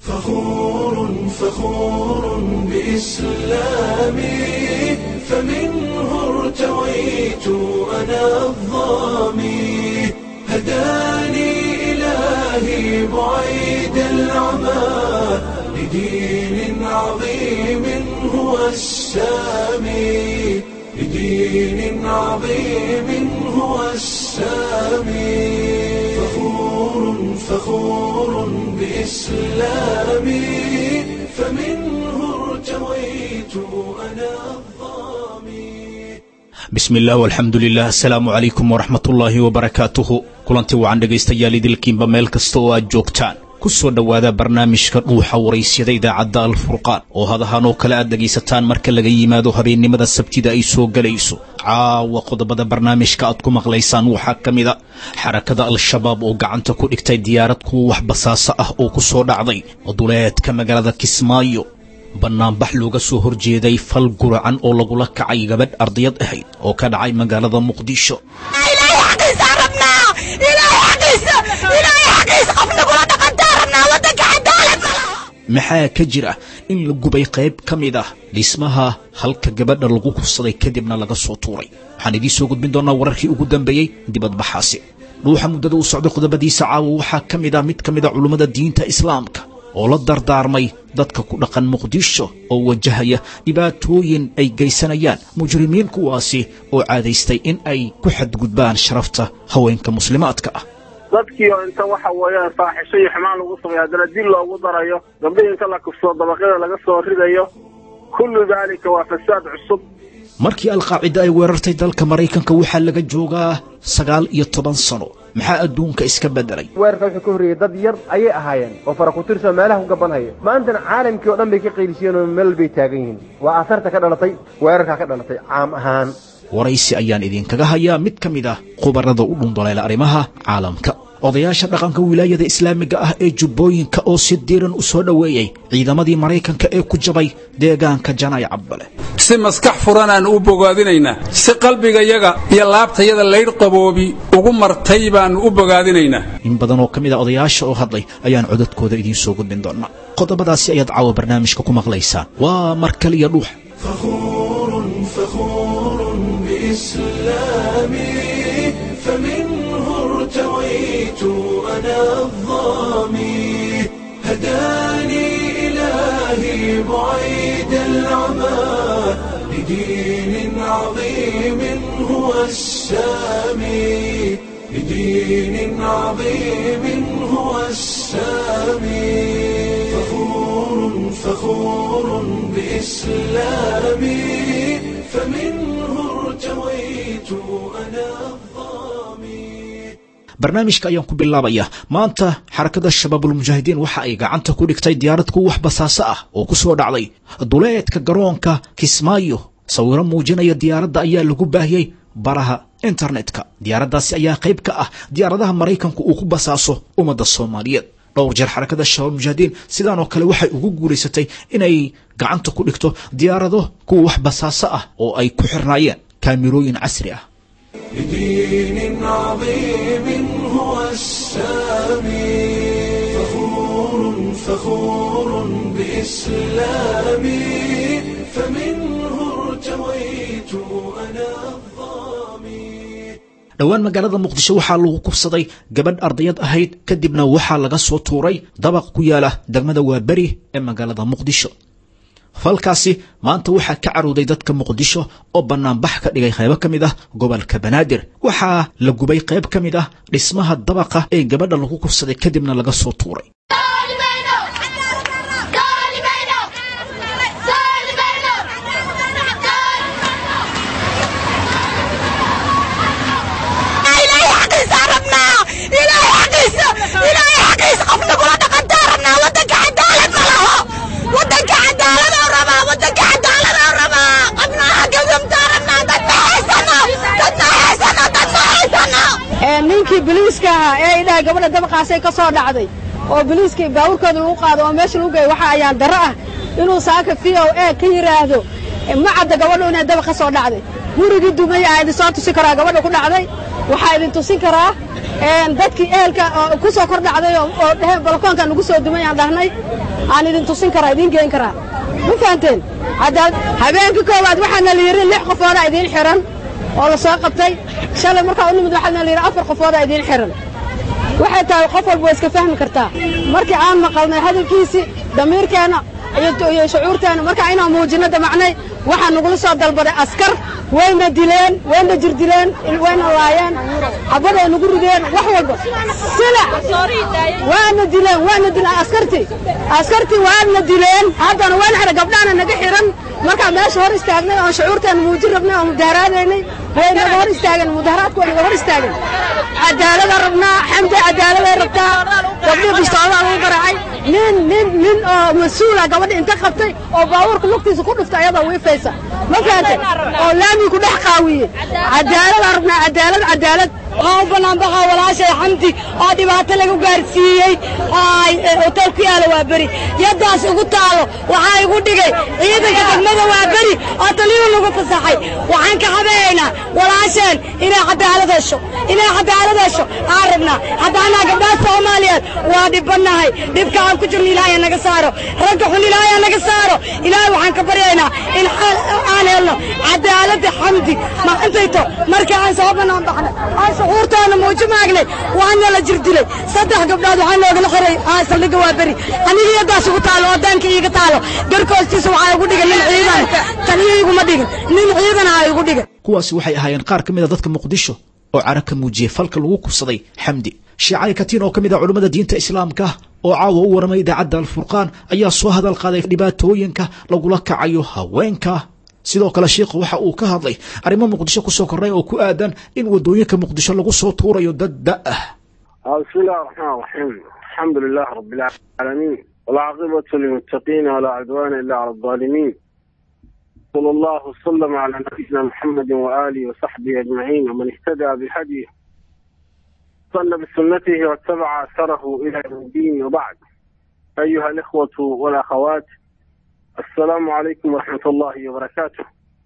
فخور فخور بإسلامي فمنه ارتويت أنا الظامي هداني إلهي بعيد العمى لدين عظيم هو السامي لدين عظيم هو السامي فخور فخور بإسلامي فمنه ارتويت أنا الظامي bismi illah alxamdu lilah asalaamu calaykum waraxmat ullaahi wabarakaatuhu kulanti wacan dhegaystayaal idilkiinba meel kasta oo aad joogtaan ku soo dhowaada barnaamijka dhuuxa waraysyada idaacadda alfurqaan oo hadahan oo kale aad dhegaysataan marka laga yimaado habeennimada sabtida ay soo gelayso caawa qodobada barnaamijka aad ku maqlaysaan waxaa ka mid a xarakada al-shabaab oo gacanta ku dhigtay diyaarad kuwa wax basaaso ah oo ku soo dhacday duleedka magaalada kismaayo bannaanbax looga soo horjeeday fal guracan oo lagula kacay gabadh ardayad ahayd oo ka dhacay magaalada muqdisho ilaahay xaqiisa rabnaa ilaahay xaqiisa ilaahay xaqiisa qof nagula dhaqantaa rabnaa waddanka cadaalad ma laha maxaa ka jira in la gubay qayb ka mid ah dhismaha halka gabadha lagu kufsaday kadibna laga soo tuuray waxaan idiin soo gudbin doonaa wararkii ugu dambeeyey dibadbaxaasi dhuuxa muddada uu socday qodobadiisa caawa waxaa ka mid ah mid ka mid a culummada diinta islaamka oo la dardaarmay dadka ku dhaqan muqdisho oo wajahaya dhibaatooyin ay geysanayaan mujrimiin kuwaasi oo caadaystay in ay ku xadgudbaan sharafta haweenka muslimaadka ah dadkii oo inta waxa weeyaan faaxisho iyo xumaan lagu sameeyo haddana dil loogu darayo gabdhihii inta la kufsado dabaqyada laga soo ridayo kullu daalika waa fasaad cusub markii alqaacida ay weerartay dalka maraykanka waxaa laga joogaa sagaal iyo toban sano maxaa adduunka iska beddelay weerarka wuxuu ka horreeyey dad yar ayay ahaayeen oo fara ku tirsan meelaha ku gabanhaya maantana caalamkii oo dhan bay ka qaylisiyeen oo meel bay taagan yihiin waa aasarta ka dhalatay weerarkaa ka dhalatay caam ahaan waraysi ayaan idinkaga hayaa mid ka mid ah khubarada u dhundoleela arrimaha caalamka odayaasha dhaqanka wilaayada islaamiga ah ee jubbooyinka oo si diiran u soo dhoweeyey ciidamadii maraykanka ee ku jabay deegaanka janay cabbale si maskax furanaan u bogaadinaynaa si qalbigayaga iyo laabtayada laydh qaboobi ugu martay baannu u bogaadinaynaa in badan oo ka mid a odayaasha oo hadlay ayaan codadkooda idiin soo gudbin doonaa qodobadaasi ayaad caawa barnaamijka ku maqlaysaan waa mar kaliya dhuux فخور فخور بإسلامي فمنه ارتويت أنا الظامي هداني إلهي بعيد العمى لدين عظيم هو السامي لدين عظيم هو السامي فخور فخور بإسلامي فمنه ارتويت أنا الظامي barnaamijka ayaan ku bilaabayaa maanta xarakada shabaabulmujaahidiin waxa ay gacanta ku dhigtay diyaarad kuwa wax basaaso ah oo ku soo dhacday duleedka garoonka kismaayo sawiro muujinaya diyaaradda ayaa lagu baahiyey baraha internetka diyaaraddaasi ayaa qayb ka ah diyaaradaha maraykanku uu ku basaaso ummadda soomaaliyeed dhowr jeer xarakada shabaabulmujaahidiin sidaan oo kale waxay ugu guulaysatay inay gacanta ku dhigto diyaarado kuwa wax basaaso ah oo ay ku xirnaayeen kaamirooyin casri ah لدين عظيم هو السامي فخور فخور بإسلامي فمنه ارتويت أنا الظامي dhowaan magaalada muqdisho waxaa lagu kubsaday gabadh ardayad ahayd kadibna waxaa laga soo tuuray dabaq ku yaala degmada waaberi ee magaalada muqdisho falkaasi maanta waxaa ka carooday dadka muqdisho oo bannaanbax ka dhigay qaybo ka mid ah gobolka banaadir waxaa la gubay qayb ka mid ah dhismaha dabaqa ee gabadha lagu kubsaday kadibna laga soo tuuray ilaahay xaqiisa rabnaa ilaahay xaqiisa ilaahay xaqiisa qof nagula dhaqantaa rabnaa waddanka cadaalad ma laho waddanka cadaalad oo rabaa waddanka cadaalad oo rabaa qofna xaqiisamtaa rabnaa dad ma haysano dad ma haysano dad ma haysano ee ninkii biliiska ahaa ee idhaha gabadha dabaqaasay ka soo dhacday oo biliiskii baawurkooda lagu qaado oo meesha lagu geeyo waxa ayaan darro ah inuu saaka v o a ka yidhaahdo ma cadda gabadhu inay dabaq ka soo dhacday gurigii dumaya aa idin soo tusin karaa gabadha ku dhacday waxaa idin tusin karaa dadkii ehelka ku soo kor dhacday oo dheheen balakoonka nugu soo dumay aan dhahnay aan idin tusin karaa idiin geen karaa ma fahanteen haddaad habeenkii koowaad waxaana la yidhi lix qofoodaa idiin xihan oo la soo qabtay shalay markaa u nimid waxaana la yidhi afar qofoodaa idiin xihan waxay tahay qof walba waa iska fahmi kartaa markii aan maqalnay hadalkiisii damiirkeenna iyo shucuurteenna markaa inaan muujinno damacnay waxaa nagula soo dalbaday askar wayna dileen wayna jirdileen wayna laayeen xabaday nagu rideen wax walba sila waana dileen waana dileen askartii askartii waana dileen haddana wayna xidhan gabdhahana naga xihan markaa meesha hor istaagnay oon shucuurteena muujin rabnay oon mudaharaadaynay way naga hor istaageen mudaharaadku way naga hor istaageen cadaalada rabnaa xamdi cadaaladay rabtaa gabdhii bistoodaa lagu garaacay nin nin nin oo mas-uula gabadha inta qabtay oo baabuurka lugtiisa ku dhuftay ayadoo wiifaysa ma fahantay oo laamii ku dhex qaawiye cadaalada rabnaa cadaalad cadaalad waxaa u bannaan baxaa walaashay xamdi oo dhibaato lagu gaarsiiyey hotel ku yaala waa beri yaddaas ugu taalo waxaa igu dhigay ciidanka degmada waa beri oo taliyu lagu fasaxay waxaan ka xabeeyaynaa walaasheen inay cadaalad hesho inay cadaalad hesho aan rabnaa haddaanaa gabdhaha soomaaliyeed waa dhibbannahay dhibka aan ku jirno ilaahay naga saaro ragga xun ilaahay naga saaro ilaahay waxaan ka baryaynaa in aan helno cadaaladda xamdi maantayto markii aan soo bannaan baxnay aan shucuurtaana muuji maagnay waana la jir dilay saddex gabdhood waxaa noogala xiray saldhigga waa beri anigii yaddaas ugu taalo oo daanka iiga taalo garka hoostiisa waxaa igu dhigan nin ciidan taniyo iguma dhigin nin ciidan aa igu dhigan kuwaasi waxay ahaayeen qaar ka mid a dadka muqdisho oo cara ka muujiyey falka lagu kubsaday xamdi sheekh cali katiin oo ka mid ah culummada diinta islaamka oo caawa u waramay idaacadda alfurqaan ayaa soo hadal qaaday dhibaatooyinka lagula kacayo haweenka sidoo kale sheikhu waxa uu ka hadlay arrimo muqdisho kusoo kornay oo ku aadan in wadooyinka muqdisho lagu soo tuurayo dad da ah بسم الله الرحمن الرحيم الحمد لله رب العالمين والعاقبة للمتقين ولا عدوان إلا على الظالمين صلى الله وسلم على نبينا محمد وآله وصحبه أجمعين ومن اهتدى بهديه صلى بسنته واتبع أثره إلى يوم الدين وبعد أيها الإخوة والأخوات السلام عليكم ورحمة الله وبركاته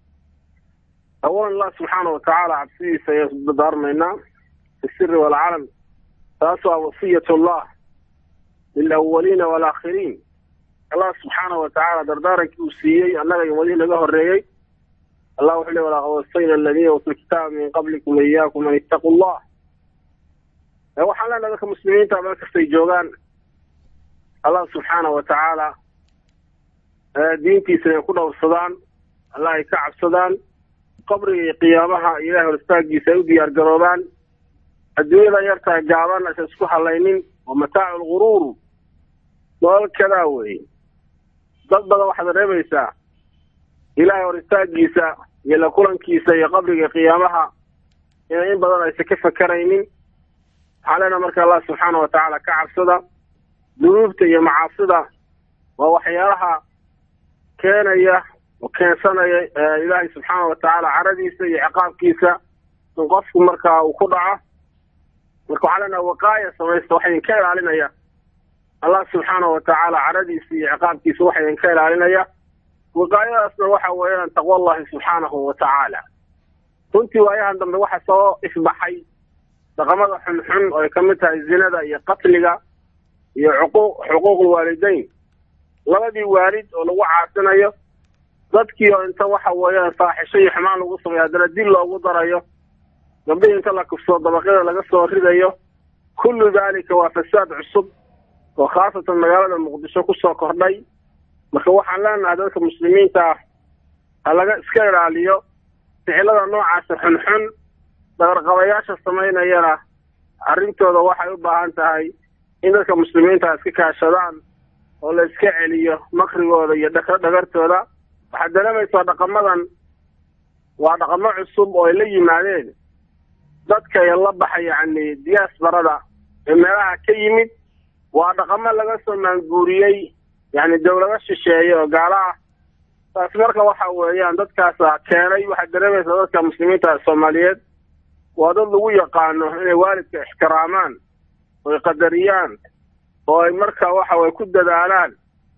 أولا الله سبحانه وتعالى عبسيه سيصدر منا في السر والعلن تاسع وصية الله للأولين والآخرين الله سبحانه وتعالى دردارك وسيي أنك يمدين له الرئي الله وحلي ولا وصينا الذين أوتوا الكتاب من قبلكم إياكم أن اتقوا الله وحنا لك مسلمين تعمل كستي جوغان الله سبحانه وتعالى diintiisa ay ku dhowrsadaan allah ay ka cabsadaan qabriga iyo qiyaamaha ilahay horistaagiisa ay u diyaar garoobaan adduunyada yartaa gaaban aysan isku halaynin waa mataacu lguruuru nolol kadaa weeye dad badan waxaad reebaysaa ilaahay horistaagiisa iyo la kulankiisa iyo qabriga iyo qiyaamaha inay in badan aysan ka fakaraynin waxaa leenaha marka allah subxaana wa tacaala ka cabsada dunuubta iyo macaasida waa waxyaalaha keenaya oo keensanaya ilaahay subxaana wa tacaala caradiisa iyo ciqaabkiisa in qofku markaa uu ku dhaco marka waxaa leenaha waqaaya samaysta waxa idinka ilaalinaya allah subxaana wa tacaala caradiisa iyo ciqaabkiisa waxa idinka ilaalinaya waqaayadaasna waxa weeyaan taqwa allahi subxaanahu wa tacaala runtii waayahan dambe waxa soo ifbaxay dhaqamada xunxun oo ay ka mid tahay zinada iyo qatliga iyo xuquuq xuquuqul waalidayn labadii waalid oo lagu caasinayo dadkii oo inta waxa weeyaan faaxisho iyo xumaan lagu sameeyo haddana dil loogu darayo gabdhihii inta la kufsoo dabaqyada laga soo ridayo kullu daalika waa fasaad cusub oo khaasatan magaalada muqdisho kusoo kordhay marka waxaan leenahay dadka muslimiinta ah ha laga iska ilaaliyo ficilada noocaasa xunxun dagarqabayaasha samaynayana arrintooda waxay u baahan tahay in dadka muslimiinta iska kaashadaan oo la iska celiyo makrigooda iyo dhagartooda waxaad dareemaysaa dhaqamadan waa dhaqamo cusub oo ay la yimaadeen dadka la baxa yacni diyaasbarada ee meelaha ka yimid waa dhaqamo laga soo maanguuriyey yacni dawlado shisheeye oo gaalo ah taasi marka waxa weeyaan dadkaasa keenay waxaad dareemaysaa dadka muslimiinta soomaaliyeed waa dad lagu yaqaano inay waalidka ixtiraamaan oo ay qadariyaan oo ay marka waxa way ku dadaalaan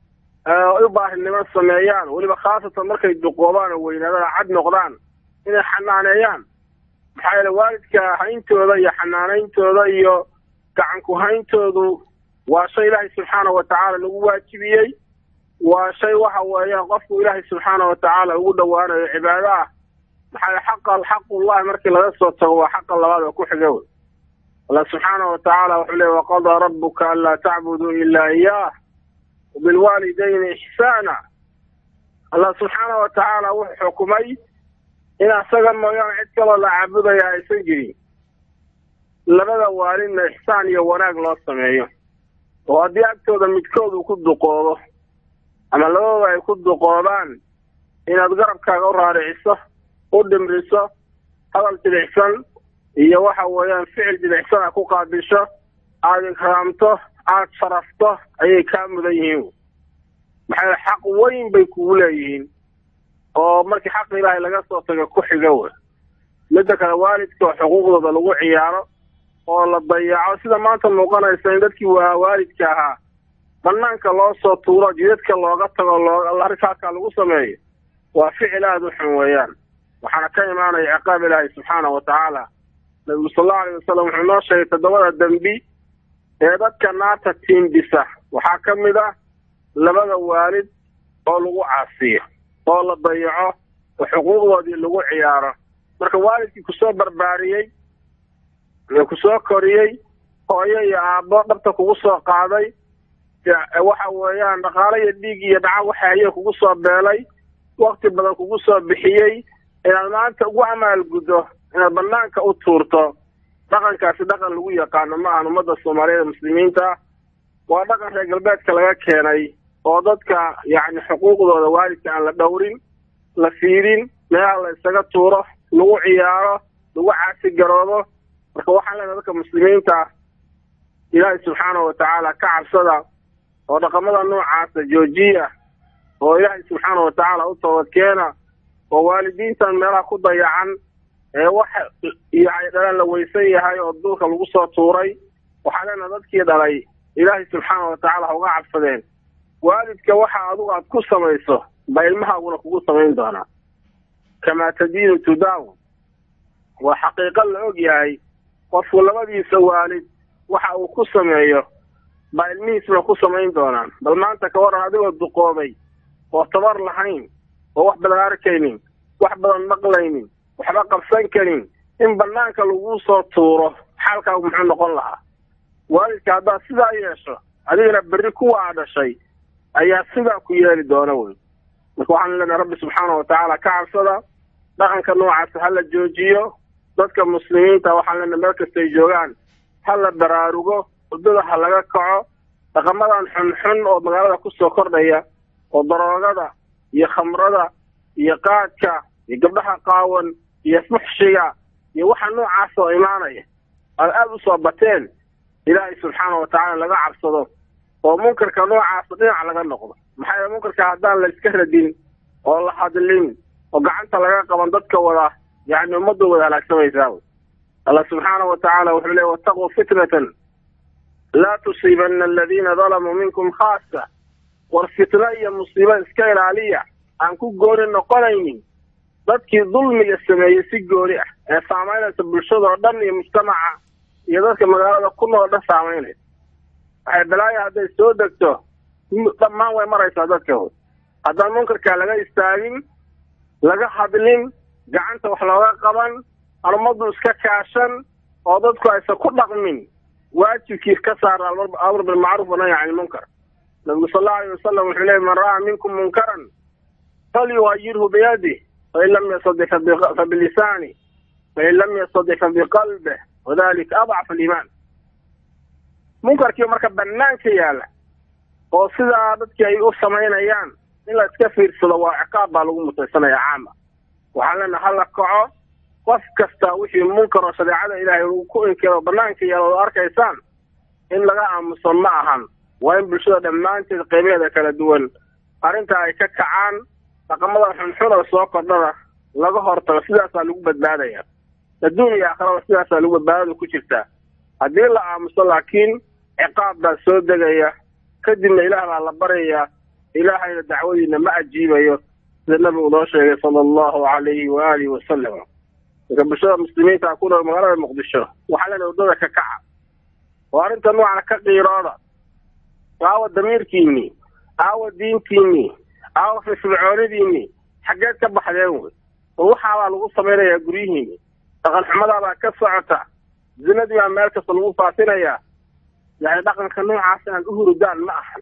u baahinimo sameeyaan weliba khaasatan markay duqoobaan oo weynaadaan cad noqdaan inay xanaaneeyaan maxaa yeele waalidka hayntooda iyo xanaanayntooda iyo gacanku hayntoodu waa shay ilaahay subxaana wa tacaala lagu waajibiyey waa shay waxa weeyaan qofku ilaahay subxaana wa tacaala ugu dhowaanayo cibaado ah maxaa xaqa xaqullahi markii laga soo tago waa xaqa labaad oo ku xiga wey allah subxaana wa tacaala wuxuu leey waqadaa rabbuka anlaa tacbuduu ilaa iyaah wabilwaalidayni ixsaana allah subxaana wa tacaala wuxuu xukumay in asaga mooyaane cid kaloo la caabudaya aysan jirin labada waalidna ixsaan iyo wanaag loo sameeyo oo haddii agtooda midkood uu ku duqoobo ama labadooda ay ku duqoobaan inaad garabkaaga u raariciso u dhimriso hadal jidicsan iyo waxa weeyaan ficil jidicsan a ku qaabisho aada ikraamto aada sharafto ayay kaa mudan yihiin maxay xaq weyn bay kugu leeyihiin oo markii xaqa ilaahay laga soo tago ku xiga wey midda kale waalidka oo xuquuqdooda lagu ciyaaro oo la dayaco sida maanta muuqanaysa in dadkii waa waalidka ahaa banaanka loo soo tuuro jidadka looga tago loo arrinkaaskaa lagu sameeyo waa ficil aada u xun weeyaan waxaana ka imaanaya ciqaab ilaahay subxaana wa tacaala nabigu sal allau alayh wasalam wuxuu noo sheegay toddobada dembi ee dadka naarta tiimbisa waxaa ka mid ah labada waalid oo lagu caasiyo oo la dayaco oo xuquuqdoodii lagu ciyaaro marka waalidkii kusoo barbaariyey kusoo koriyey hooyo iyo aabbo dhabta kugu soo qaaday waxa weeyaan dhaqaalo iyo dhiig iyo dhaca waxaaya kugu soo beelay wakti badan kugu soo bixiyey inaad maanta ugu amaalguddo inaad banaanka u tuurto dhaqankaasi dhaqan lagu yaqaano ma ahan ummadda soomaaliyeed ee muslimiinta waa dhaqan reer galbeedka laga keenay oo dadka yacni xuquuqdooda waalidka aan la dhowrin la fiidin meelaha la isaga tuuro lagu ciyaaro lagu caasi garoobo marka waxaan leenahay dadka muslimiinta ilaahay subxaanahu wa tacaala ka cabsada oo dhaqamada noocaasa joojiya oo ilaahay subxaanahu wa tacaala u toobadkeena oo waalidiintan meelaha ku dayacan ee wax yani dhalan la weysan yahay oo duulka lagu soo tuuray waxaa leenahay dadkii dhalay ilaahay subxaana wa tacaala ha uga cabsadeen waalidka waxa adugu aad ku samayso ba ilmahaaguna kugu samayn doonaa kamaa tadiinu tudaaw waa xaqiiqo la og yahay qofku labadiisa waalid waxa uu ku sameeyo baa ilmihiisna ku samayn doonaan bal maanta ka waran adigoo duqoobay oo tabar lahayn oo wax badan arkaynin wax badan maqlaynin waxba qabsan karin in banaanka lagu soo tuuro xaalkaagu muxuu noqon lahaa waalidka haddaad sidaa yeesho adigana berri kuwa a dhashay ayaa sidaa ku yeeli doona wey marka waxaan leenahay rabbi subxaana wa tacaala ka cabsada dhaqanka noocaasa ha la joojiyo dadka muslimiinta waxaan leenahay meel kastay joogaan ha la baraarugo waddada ha laga kaco dhaqamadan xunxun oo magaalada kusoo kordhaya oo daroogada iyo khamrada iyo qaadka iyo gabdhaha qaawan iyo fuxshiga iyo waxa noocaas oo imaanaya aad aada u soo bateen ilaahay subxaana wa tacaala laga cabsado oo munkarka noocaasa dhinac laga noqdo maxaa yeele munkarka haddaan la iska radin oo la hadlin oo gacanta laga qaban dadka wada yacni ummadda wada halaagsamaysaa wy allah subxaana wa tacaala wuxuu leey wataquu fitnatan laa tusiibanna aladiina dalamuu minkum khaasa war fitno iyo musiibo iska ilaaliya aan ku gooni noqonaynin dadkii dulmiga sameeyey si gooni ah ee saamaynaysa bulshada oo dhan iyo mujtamaca iyo dadka magaalada ku nool dhan saamaynaysa waxay balaayo hadday soo degto dhammaan way maraysaa dadka hood haddaan munkarkaa laga istaagin laga hadlin gacanta wax looga qaban aan ummaddu iska kaashan oo dadku aysan ku dhaqmin waajibkii ka saara amr bilmacruuf wanahy can ilmunkar nabigu sal allau alayh wasalam wuxuu leeyay man ra'aa minkum munkaran falyuhayirhu biyadih fain lam yastadic fabilisaani fain lam yastadic fabiqalbih wadalika adcafu aliimaan munkarkii marka banaanka yaala oo sidaa dadkii ay u samaynayaan in la iska fiirsado waa ciqaab baa lagu mutaysanaya caama waxaan leenaha hala kaco qof kasta wixii munkar oo shareecada ilaahay uu ku inkiro banaanka yaala oo arkaysaan in laga aamuso ma ahan waa in bulshada dhammaanteed qaybaheeda kala duwan arrinta ay ka kacaan dhaqamada xunxun oo soo kordhada laga hortago sidaasaa lagu badbaadaya adduun iyo aakhirada sidaasaa lagu badbaadada ku jirtaa haddii la aamuso laakiin ciqaab baa soo degaya kadibna ilaah baa la baryayaa ilaahayna dacwadiina ma ajiibayo sida nabigu noo sheegay sala allahu calayhi waaalihi wasalam marka bulshada muslimiinta ku nool magaalada muqdisho waxaa leenahay waddada ka kaca oo arrinta noocana ka qiirooda aawa damiirkiinii aawa diintiinii aawa firfircoonidiinii xaggeed ka baxdeen wey oo waxaabaa lagu samaynayaa guryihiini dhaqan xumadaabaa ka socota zinadii baa meel kasta lagu faafinayaa yani dhaqanka noocaas inaad u hurudaan ma ahan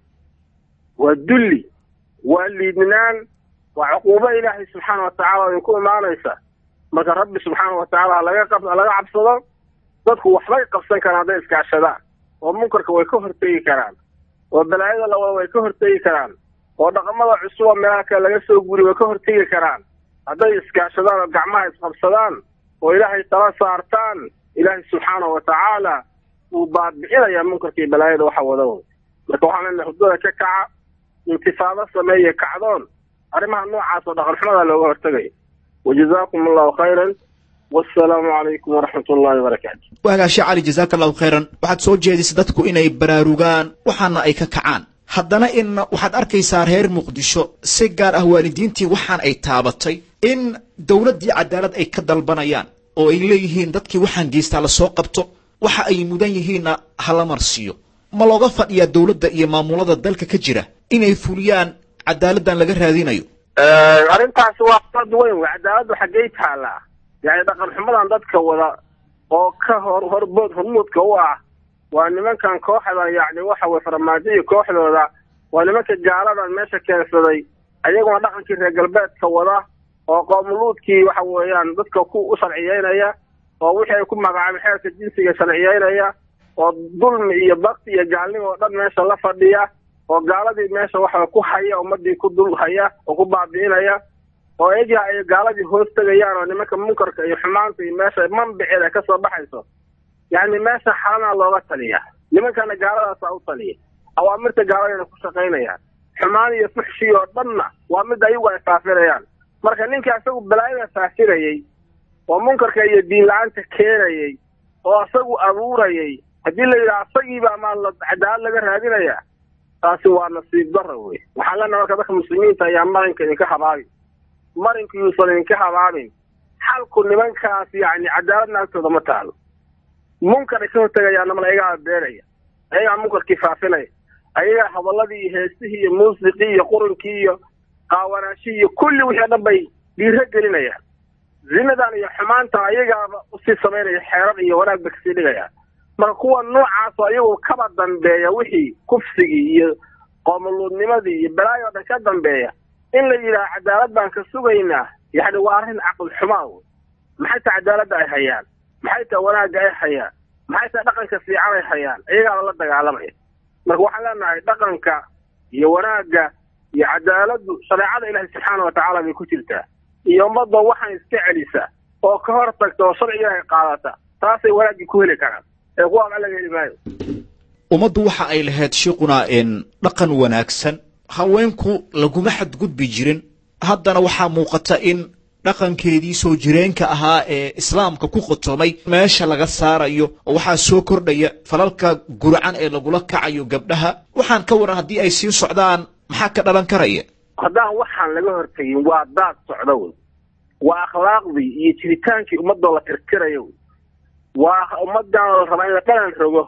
waa dulli waa liidnaan waa cuquubo ilaahay subxaana watacaala idinku imaanaysa marka rabbi subxaana watacaala halaga qab halaga cabsado dadku waxbay qabsan karaan hadday iskaashadaan oo munkarka way ka hortegi karaan oo balaayada lawada way ka hortegi karaan oo dhaqamada cusuba meelaha kale laga soo guri way ka hortegi karaan hadday iskaashadaan oo gacmaha isqabsadaan oo ilaahay tala saartaan ilaahay subxaana watacaala wuu baadbixinayaa munkarka iyo balaayada waxa wada wey marka waxaan leenahay hurdada ka kaca intifaado sameeye kacdoon arrimaha noocaas oo dhaqan xumada looga hortegayo wajazaakum allahu khayran wassalaamu calaykum waraxmat ullahi wabarakaatu waagaashe cali jazaaka allahu khayran waxaad soo jeedisay dadku inay baraarugaan waxaana ay ka kacaan haddana in waxaad arkaysaa reer muqdisho si gaar ah waalidiintii waxaan ay taabatay in dowladdii cadaalad ay ka dalbanayaan oo ay leeyihiin dadkii waxaan geystaa lasoo qabto waxa ay mudan yihiinna hala marsiiyo ma looga fadhiyaa dowladda iyo maamulada dalka ka jira inay fuliyaan cadaaladdan laga raadinayo arrintaasi waa dad weyn wey cadaaladdu xaggey taallaa yani dhaqan xumadan dadka wada oo ka hor horbood hormuudka u ah waa nimankan kooxda yacni waxa weye farmaajo iyo kooxdooda waa nimanka gaaladan meesha keensaday ayaguna dhaqankii reer galbeedka wada oo qoomuluudkii waxa weeyaan dadka ku u sharciyeynaya oo wixii ay ku magacaabeen xeerka jinsiga sharciyeynaya oo dulmi iyo bakti iyo gaalnimo oo dhan meesha la fadhiya oo gaaladii meesha waxa ku haya ummadii ku dul haya oo ku baabi'inaya oo iyaga ay gaaladii hoos tegayaan oo nimanka munkarka iyo xumaanta iyo meesha manbiceeda ay kasoo baxayso yacni meesha xalanaa looga taliya nimankana gaaladaasa u taliya awaamirta gaaladayna ku shaqaynayaan xumaan iyo fuxshii oo dhanna waa mid ayagu ay faafinayaan marka ninka isagu balaayada faafinayey oo munkarka iyo diin la-aanta keenayey oo isagu abuurayay haddii la yidhaha isagiiba maa la cadaalad laga raadinaya taasi waa nasiib dara wey waxaan leenaha marka dadka muslimiinta ayaa marinka idinka habaabin marinka yuusan idinka habaabin xalku nimankaas yacni cadaaladna agtooda ma taalo munkar ay ka hortegayaana mal ayagaa beenaya ayagaa munkarkii faafinaya ayagaa hadaladii iyo heestihii iyo muusiqii iyo qurinkii iyo qaawanaashii iyo kulli wixii o dhan bay dhiiro gelinayaan zinadan iyo xumaantan ayagaaba usii samaynaya xeerar iyo wanaag bay kasii dhigayaan marka kuwa noocaasoo ayagu kaba dambeeya wixii kufsigii iyo qoomuluudnimadii iyo balaayo o dhan ka dambeeya in la yidhaha cadaalad baan ka sugaynaa yacni waa arrin caqli xumaa wey maxay tahay cadaaladda ay hayaan maxay tahay wanaagga ay hayaan maxay tahay dhaqanka fiican ay hayaan iyagaaba la dagaalamaya marka waxaan leenahay dhaqanka iyo wanaagga iyo cadaaladdu shareecada ilaahi subxaana watacaala bay ku jirtaa iyo ummadda waxaan iska celisa oo ka hor tagta oo sharciga ilaahay qaadata taasay wanaaggii ku heli karaan ee kuwa ama laga heli maayo ummaddu waxa ay lahayd shiiquna in dhaqan wanaagsan haweenku laguma xadgudbi jirin haddana waxaa muuqata in dhaqankeedii soo jireenka ahaa ee islaamka ku qotomay meesha laga saarayo oo waxaa soo kordhaya falalka gurcan ee lagula kacayo gabdhaha waxaan ka waran haddii ay sii socdaan maxaa ka dhalan karaya haddaan waxaan laga hortegin waa daad socda wey waa akhlaaqdii iyo jiritaankii ummadoo la tirtirayo wey waa ummadan la rabaa in la qalan rogo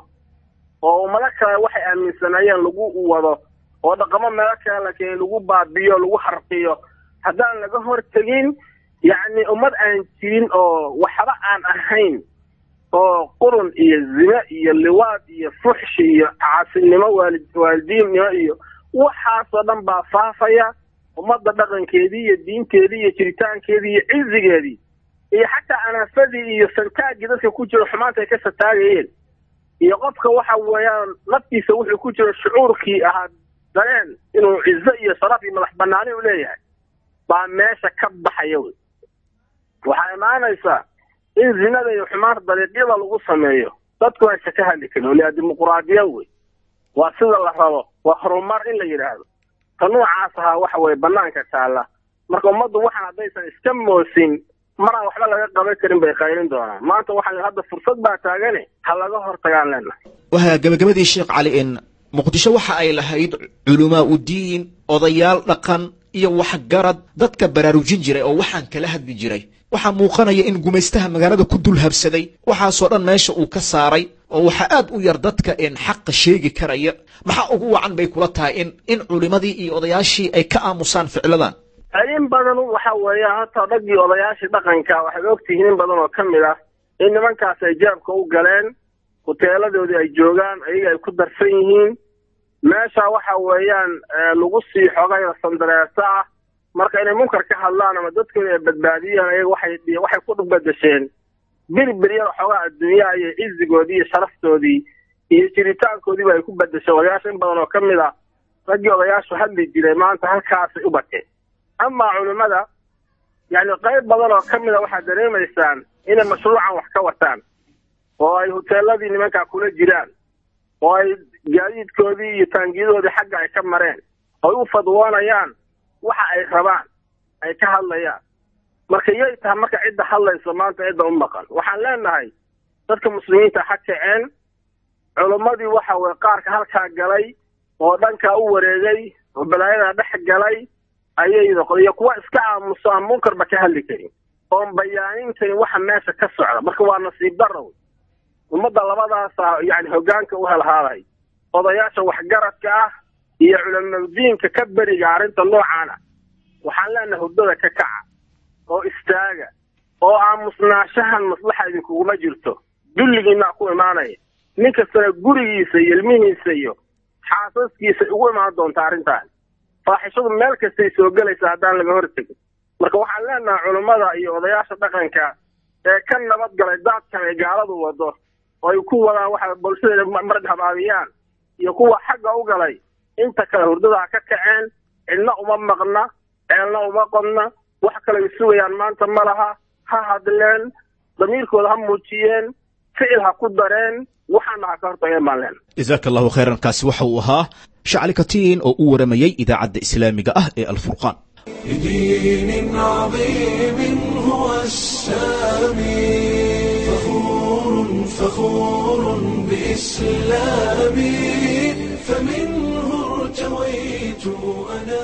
oo ummado kale waxay aaminsanaayeen lagu wado oo dhaqamo meelo kale la keenay lagu baabiyo lagu harqiyo haddaan laga hortegin yacni ummad aan jirin oo waxba aan ahayn oo qurun iyo zine iyo liwaad iyo fuxshi iyo caasinimo waali waalidiinnimo iyo waxaasoo dhan baa faafaya ummadda dhaqankeedii iyo diinteedii iyo jiritaankeedii iyo cizigeedii iyo xataa anaafadii iyo santaaggii dadka ku jiro xumaanta ay ka sataagayeen iyo qofka waxa weeyaan naftiisa wuxuu ku jiro shucuurkii ahaa dareen inuu cizo iyo sharaf iyo madax banaani u leeyahay baa meesha ka baxaya wey waxaa imaanaysaa in zinada iyo xumaanta dariiqyada lagu sameeyo dadku aysa ka hadli karin waliyaa dimuquraadiya wey waa sida la rabo waa horumar in la yidhaahdo ta noocaas ahaa waxa weye banaanka taalla marka ummaddu waxaan haddaysan iska moosin maraan waxba laga qaban karin bay qaylin doonaan maanta waxaan hadda fursad baa taagane ha laga hortagaan leenahay waa gabagabadii sheekh cali in muqdisho waxa ay lahayd culamaa u diin odayaal dhaqan iyo waxgarad dadka baraarujin jiray oo waxaan kala hadli jiray waxaa muuqanaya in gumaystaha magaalada ku dul habsaday waxaasoo dhan meesha uu ka saaray oo waxaa aad u yar dadka een xaqa sheegi karaya maxaa ugu wacan bay kula tahay in in culimadii iyo odayaashii ay ka aamusaan ficladan in badan waxa weeye hata dhaggii odayaashii dhaqanka waxay ogtihiin in badan oo ka mid ah in nimankaas ay jaabka u galeen huteeladoodii ay joogaan ayaga ay ku darsan yihiin meesha waxa weeyaan lagu sii xogayda sandareerta ah marka inay munkar ka hadlaan ama dadkooda ay badbaadiyaan ayaga waxay waxay ku badasheen birbiryada xoogaa adduunyaha iyo cizigoodii iyo sharaftoodii iyo jiritaankoodiiba ay ku badasheen odayaasha in badan oo ka mid ah raggii odayaashu hadli jiray maanta halkaasay u bateen amaa culimmada yani qayb badan oo ka mid a waxaad dareemaysaan inay mashruucan wax ka wataan oo ay huteeladii nimankaa kula jiraan oo ay gaadiidkoodii iyo taangiyadoodii xagga ay ka mareen oy u fadwoonayaan waxa ay rabaan ay ka hadlayaan marka yay tahay marka cidda hadlayso maanta cidda u maqan waxaan leenahay dadka muslimiinta ha kaceen culimmadii waxa weye qaarka halkaa galay oo dhankaa u wareegay oo balaayadaa dhex galay ayay noqon iyo kuwa iska aamuso aan munkarba ka hadli karin oon bayaanin karin waxa meesha ka socda marka waa nasiib darrow ummadda labadaasa yani hoggaanka u helhaaday odayaasha waxgaradka ah iyo culamadiinka ka beriga arrinta noocan ah waxaan leenahay hurdada ka kaca oo istaaga oo aamusnaashahan maslaxa idinkuguma jirto dulligiinaa ku imaanaya nin kastana gurigiisa iyo ilmihiisa iyo xaasaskiisa ugu imaan doonta arrintaani faaxishadu meel kastay soo gelaysa haddaan laga hortegin marka waxaan leenahay culummada iyo odayaasha dhaqanka ee ka nabad galay daadkan ay gaaladu wado oo ay ku wadaan waxa bulshada marag habaabiyaan iyo kuwa xagga u galay inta kale hurdadaa ka kaceen cidna uma maqna ceelna uma qodna wax kale ay sugayaan maanta ma laha ha hadleen damiirkooda ha muujiyeen ficil ha ku dareen waxaana ha ka hortageen baan leenahay jasaaka allahu khayran kaasi waxa uu ahaa shacli katiin oo u waramayey idaacadda islaamiga ah ee alfurqaan بدين عظيم هو السامي فخور فخور بإسلامي فمنه ارتويت أنا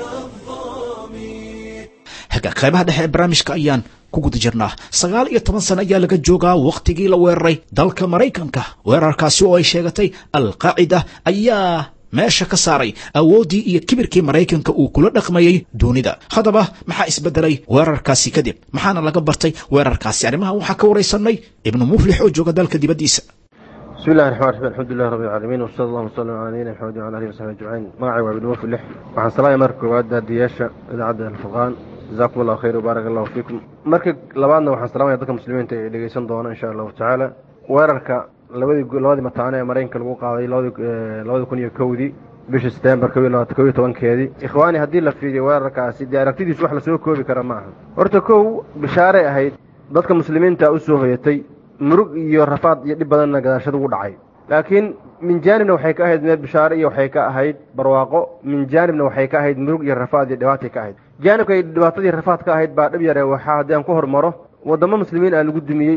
الظامي haga qaybaha dhexe ee barnaamijka ayaan ku guda jirnaa sagaal iyo toban sano ayaa laga joogaa wakhtigii la weeraray dalka maraykanka weerarkaasi oo ay sheegatay alqaacida ayaa meesha ka saaray awooddii iyo kibirkii maraykanka uu kula dhaqmayey dunida haddaba maxaa isbedelay weerarkaasi kadib maxaana laga bartay weerarkaasi arrimahan waxaa ka waraysanay ibnu muflix oo jooga dalka dibaddiisa bismi illahi raxmaan raxiim alxamdulilah rabbi alcaalamiin wasala allahu wasalam calaa nabiyina maxamed wacala alihi wasaxbi ajmaciin magacay waa ibnu muflix waxaan salaamaya marka koowaad daadiyaasha idaacadda alfurqaan jazakum allahu khayr wbaarak allahu fiikum marka labaadna waxaan salaamaya dadka muslimiinta ee dhegeysan doona insha allahu tacaala weerarka labadii labadii mataane ee maraykanka lagu qaaday labadi kun iyo kowdii bishii setembar ko iyo tobankeedii ikhwaani haddii la fiiriyo weerarkaasi dee aragtidiisu wax lasoo koobi kara ma aha horta kow bishaaray ahayd dadka muslimiinta u soo hoyatay murug iyo rafaad iyo dhib badanna gadaashada ugu dhacay laakiin min jaanibna waxay ka ahayd meel bishaare iyo waxay ka ahayd barwaaqo min jaanibna waxay ka ahayd murug iyo rafaad iyo dhibaatay ka ahayd jaanibka ay dhibaatadii rafaad ka ahayd baa dhib yare waxaa haddii aan ku hormaro waddamo muslimiin aa lagu dumiyey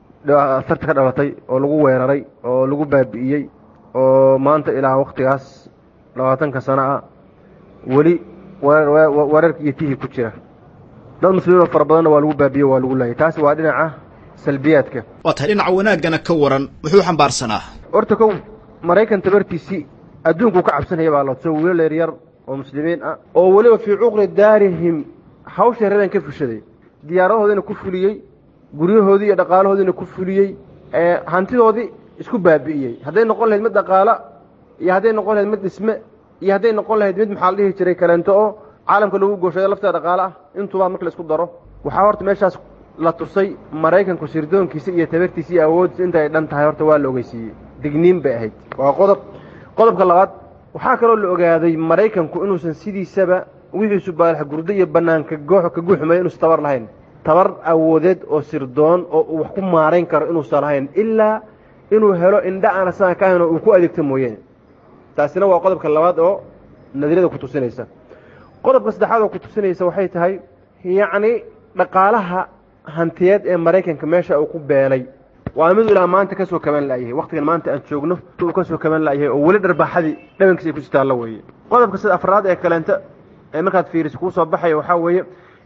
sarta ka dhalatay oo lagu weeraray oo lagu baabi'iyey oo maanta ilaa wakhtigaas labaatanka sano ah weli weerarka iyo tihii ku jira dad muslimiin oo fara badanna waa lagu baabi'ye waa lagu laayay taasi waa dhinaca salbiyaadka waa tahay dhinaca wanaaggana ka waran muxuu xambaarsanaa horta kow maraykan tabartiisii adduunkuu ka cabsanaya baa loodsoo wiilal yaryar oo muslimiin ah oo weliba fii cuqri daarihim hawsha reeran ka fushaday diyaaradahoodiina ku fuliyey guryahoodii iyo dhaqaalahoodiina ku fuliyey hantidoodii isku baabi'iyey hadday noqon lahayd mid dhaqaala iyo hadday noqon lahayd mid dhisme iyo hadday noqon lahayd mid maxaa la dhihi jiray kaleento oo caalamka lagu gooshayo lafteeda dhaqaale ah intuubaa marka la isku daro waxaa horta meeshaas la tusay maraykanku sirdoonkiisa iyo tabartiisa iyo awooddiisa inta ay dhan tahay horta waa la ogeysiiyey digniin bay ahayd waa qodob qodobka labaad waxaa kaloo la ogaaday maraykanku inuusan sidiisaba wixiisu baalax gurdo iyo bannaanka goox ka guuxumaya inuusan tabar lahayn tabar awoodeed oo sirdoon oo uu wax ku maarayn karo inuusan lahayn ilaa inuu helo indha aan asaga ka ahayn oo uu ku adeegto mooyaane taasina waa qodobka labaad oo nadirada ku tusinaysa qodobka saddexaad oo ku tusinaysa waxay tahay yacni dhaqaalaha hantiyeed ee maraykanka meesha uu ku beelay waa mid ilaa maanta ka soo kaban la'yahay wakhtigan maanta aan joogno uu ka soo kaban la'yahay oo weli dharbaaxadii dhabankiisa ay ku jirtaa la weeye qodobka sida afraad ee kaleenta ee markaad fiiriso kuu soo baxaya waxaa weeye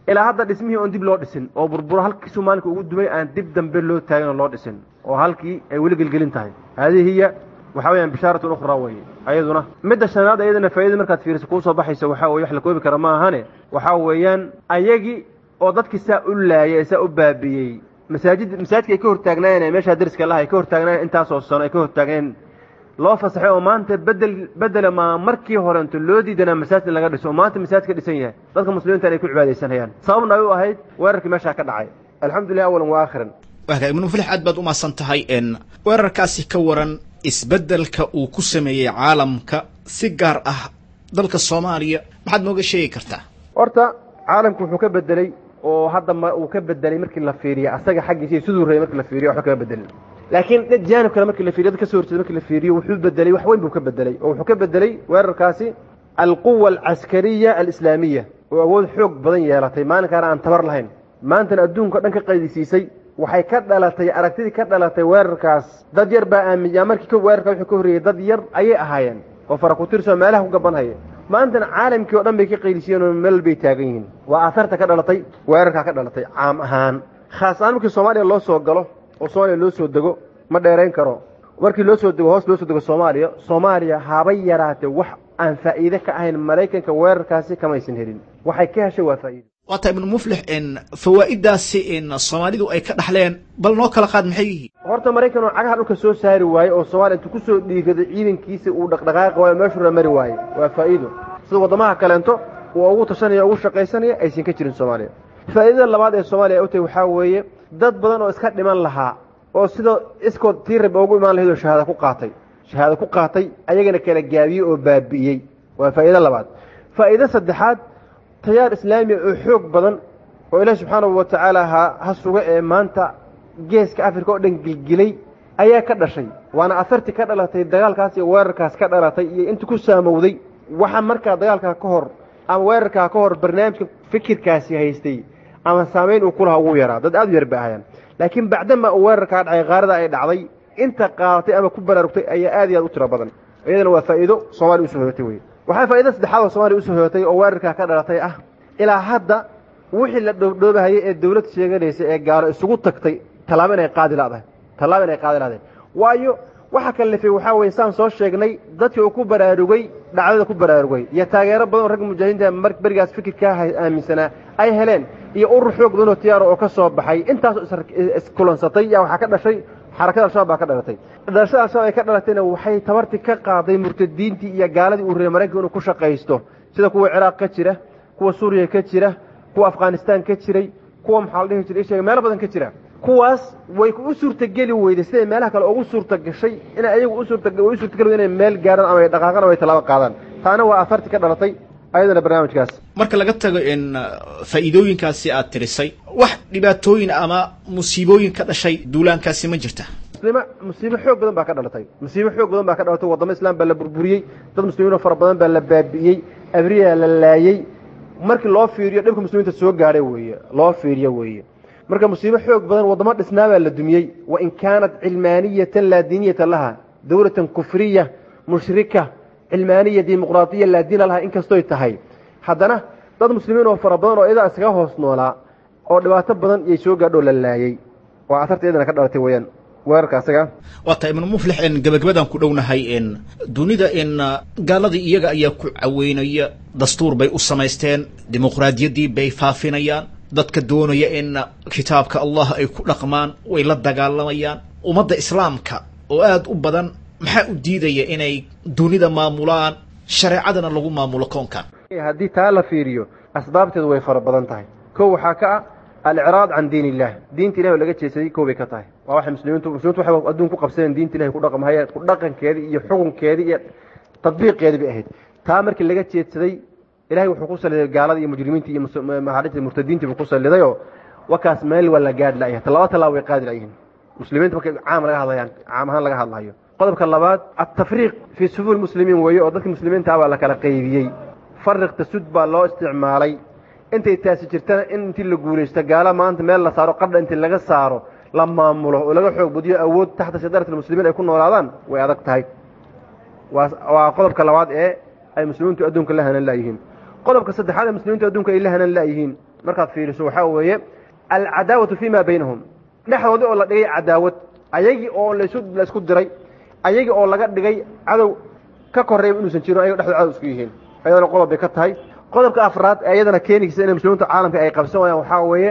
ilaa hadda dhismihii oon dib loo dhisin oo burburo halkiisuu maalinka ugu dumay aan dib dambe loo taagin oo loo dhisin oo halkii ay weli gelgelin tahay haadihi hiya waxaa weyaan bishaaratun ukhraa weye ayaduna midda shanaad ayadana faaidada markaad fiiriso kuu soo baxaysa waxaa weye wax la koobi kara ma ahane waxaa weeyaan ayagii oo dadkii saa u laayay ee saa u baabi'iyey masaajid masaajidka ay ka hortaagnaayeen meeshaa dariska laha ay ka hortaagnaayeen intaasoo sano ay ka hortaagnayen loo fasaxay oo maanta bedel bedela maa markii horento loo diidanaa masaajid in laga dhiso oo maanta masaajid ka dhisan yahay dadka muslimiinta inay ku cibaadaysanayaan sababna ay u ahayd weerarkii meeshaa ka dhacay alxamdulilah awalan wa aakhiran waaka ibnu muflix aad baad umahadsan tahay n weerarkaasi ka waran isbeddelka uu ku sameeyey caalamka si gaar ah dalka soomaaliya maxaad nooga sheegi kartaa horta caalamku wuxuu ka bedelay oo hadda ma uu ka bedelay markii la fiiriyo asaga xaggiisa iyo siduu rabay markii la fiiriyo waxba kaga bedelin laakiin dad jaanib kale markii la fiiriyo dad ka soo horjeeda markii la fiiriyo wuxuu bedelay wax weyn buu ka bedelay oo wuxuu ka bedelay weerarkaasi alquwa alcaskariya alislaamiya oo awood xoog badan yeelatay maalinkaana aan tabar lahayn maantana adduunka o dhan ka qaydisiisay waxay ka dhalatay aragtidii ka dhalatay weerarkaas dad yar baa aaminya markii weerarka wuxuu ka horreeyey dad yar ayay ahaayeen oo fara ku tirso meelaha ku gabanhaya maantana caalamkii o dhan bay ka qaydisiyeen oo meel bay taagan yihiin waa aatharta ka dhalatay weerarkaa ka dhalatay caam ahaan khaas ahaan markii soomaaliya loo soo galo oo soomaaliya loo soo dego ma dheerayn karo markii loo soo dego hoos loo soo dego soomaaliya soomaaliya habay yaraatee wax aan faa'iide ka ahayn maraykanka weerarkaasi kamaysan helin waxay ka heshay waa faa'iide waa tahay ibnu muflix n fawaa'idaasi n soomaalidu ay ka dhaxleen bal noo kala qaad maxay yihiin horta maraykan oo cagaha dhulka soo saari waaye oo soomaaliya intuu kusoo dhiigado ciidankiisa uu dhaqdhaqaaqi waayo meeshuu mari waaye waa faa'iido sida waddamaha kaleento uu ugu tashanaya ugu shaqaysanaya aysan ka jirin soomaaliya faa'iidada labaad ee soomaaliya ay u tahay waxaa weeye dad badan oo iska dhiman lahaa oo sida iskood tii rab ugu imaan lahayd oo shahaada ku qaatay shahaada ku qaatay ayagana kala gaabiyey oo baabi'iyey waa faa'iido labaad faa'iido saddexaad tayaar islaamiya oo xoog badan oo ilaahi subxaanahu wa tacaala ha ha suga ee maanta geeska africa oo dhan gilgilay ayaa ka dhashay waana afarti ka dhalatay dagaalkaas iyo weerarkaas ka dhalatay iyo inta ku saamowday waxa markaa dagaalkaa ka hor ama weerarkaa ka hor barnaamijka fikirkaasi haystay ama saamayn uu ku lahaa ugu yaraa dad aad u yar bay ahayaan laakiin bacdama uu weerarkaa dhacay qaarada ay dhacday inta qaadatay ama ku baraarugtay ayaa aad iyo aad u tiro badan iyadana waa faa'iido soomaaliya usoo hoyatay wey waxaa faa'iida saddexaad oo soomaaliya usoo hoyatay oo weerarkaa ka dhalatay ah ilaa hadda wixii la dhoobdhoobahayay ee dawlad sheeganaysa ee gaalo isugu tagtay tallaabo inay qaadi ladahay tallaabo inay qaadi ladahay waayo waxa kalifay waxaa weye saan soo sheegnay dadkii uu ku baraarugay dhacdada ku baraarugay iyo taageero badan oo ragga mujaahidiinta berigaas fikirkaa aaminsanaa ay heleen iyo urur xoog badan oo tiyaaro oo ka soo baxay intaasoo iskulansatay yaa waxaa ka dhashay xarakada al-shabaab baa ka dhalatay dhalashada al-shabaab ay ka dhalatayna waxay tabartii ka qaaday murtadiintii iyo gaaladii uu reey maraykanka inuu ku shaqaysto sida kuwa ciraaq ka jira kuwa suuriya ka jira kuwa afghanistaan ka jiray kuwa maxaa la dhihi jiray isheega meelo badan ka jira kuwaas way u suurtageli weyday siday meelaha kale ugu suurta gashay inay ayagu u suurta way u suurtageli weyday inay meel gaaraan ama ay dhaqaaqaan ama ay tallaabo qaadaan taana waa afarti ka dhalatay ayadana barnaamijkaas marka laga tago in faa'iidooyinkaasi aad tirisay wax dhibaatooyin ama musiibooyin ka dhashay duulaankaasi ma jirta muslima musiibo xoog badan baa ka dhalatay musiibo xoog badan baa ka dhalatay waddamo islaam baa la burburiyey dad muslimiinoo fara badan baa la baabi'iyey abriyaa la laayey markii loo fiiriyo dhibka muslimiinta soo gaadhay weeye loo fiiriyo weeye marka musiibo xoog badan waddamo dhisnaa baa la dumiyey wain kaanat cilmaaniyatan laa diiniyata laha dowlatan kufriya mushrika cilmaaniya dimuqraadiya laa diina laha inkastoy tahay haddana dad muslimiin oo fara badan oo iyadaa iskaga hoos noolaa oo dhibaato badan iyay soo gaadho la laayey waa atarta iyadana ka dhalatay weeyaan weerarka asaga waa tahay ibnu muflix in gabagabadaan ku dhownahay in dunida in gaaladii iyaga ayaa ku caweynaya dastuur bay u samaysteen dimuqraadiyaddii bay faafinayaan dadka doonaya in kitaabka allah ay ku dhaqmaan way la dagaalamayaan ummadda islaamka oo aada u badan maxaa u diidaya inay dunida maamulaan shareecadana lagu maamulo koonkan haddii taa la fiiriyo asbaabteedu way fara badan tahay kow waxaa ka ah alciraad can diin illah diinta ilahi oo laga jeesaday kow bay ka tahay waa waxay muslimiintu muslimiintu waxay adduun ku qabsadeen diinta ilahi ku dhaqmahayeen ku dhaqankeedii iyo xukunkeedii iyo tadbiiqeedii bay ahayd taa markii laga jeedsaday ilahay wuxuu ku saliday gaalada iyo mujrimiinta iyo maxaadhita murtadiintii buu ku saliday oo wakaas meel waa la gaadhi layahay talaba tallaaba way qaadi layihiin muslimiinta markay caam laga hadlayaan caam ahaan laga hadlayo qodobka labaad altafriiq fii sufuur muslimiin weeye oo dadka muslimiinta baa la kala qaybiyey fariq tasud baa loo isticmaalay intay taasi jirtana in intii la guulaysto gaala maanta meel la saaro qadha intii laga saaro la maamulo oo laga xoog badiyo awood taxta sidarat muslimiin ay ku noolaadaan way adag tahay waa qodobka labaad ee ay muslimiintu adduunka la hanan laayihiin qodobka saddexaad ee muslimiintu adduunka ay la hanan laayihiin markaad fiiriso waxaa weeye alcadaawatu fii ma baynahum dhexdoodii oo la dhigay cadaawad ayagii oo lasu la isku diray ayagii oo laga dhigay cadow ka korreeyba inuusan jirin ayago dhexdood cadow isku yihiin ayadana qodob bay ka tahay qodobka afraad ee iyadana keenaysa inay muslimiinta caalamka ay qabsan waayaan waxaa weeye